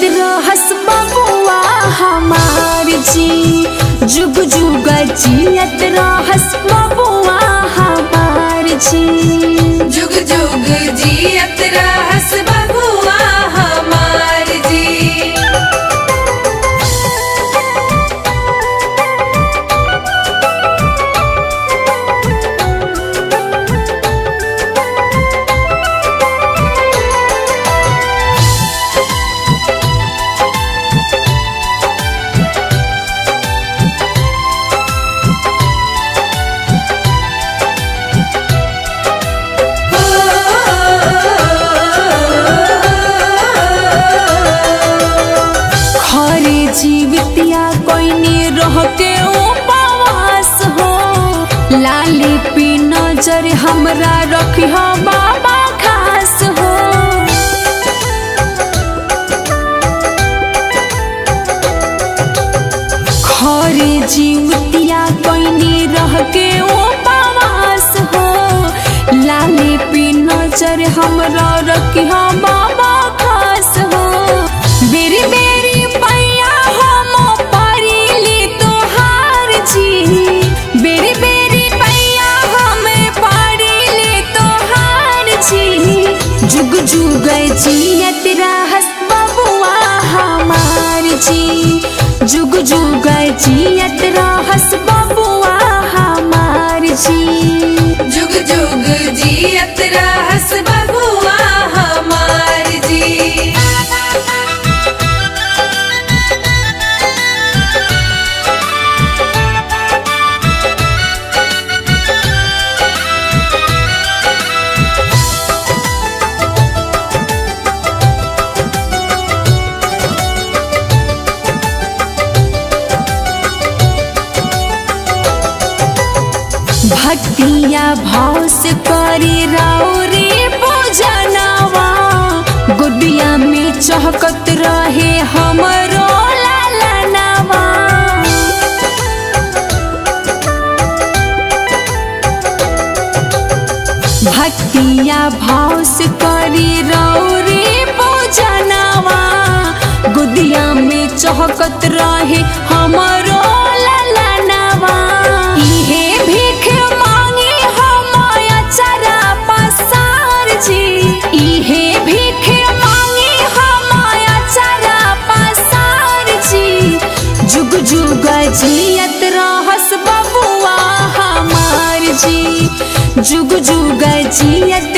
रहस बबुआ हमार जी जुग जुग जियत रहस बबुआ हमार जी जुग जुग जियत रहस बबुआ हमार जी खरे जीवितिया कोइनी रह के उपवास हो लाली पी नजर हमरा रखी हो बाबा खास हो खरे जीवितिया कोइनी रह के उपवास हो लाली पी नजर हमरा रखी हो बाबा खास हो बेरी बेरी पैया हम परिली तोहार जी बेरी बेरी पैया हम परिली तोहार जी जुग जुग जियत रहस बबुआ हमार जी जुग जुग जियत रहस बबुआ हमार जी जुग जुग जियत रहस बबुआ हमार जी भक्तिया भाव से करी राउरी पूजनवा गुडिया में चहकत रहे हमरो लालनवा भक्तिया भाव से करी राउरी पूजनवा गुदिया में चहकत रहे हमरो ललनवा इहे भीख मांगी हम अचरा पसार जी इहे भीख मांगी हम अचरा पसार जी जुग जुग जियत रहस बबुआ हमार जी जुग जुग जियत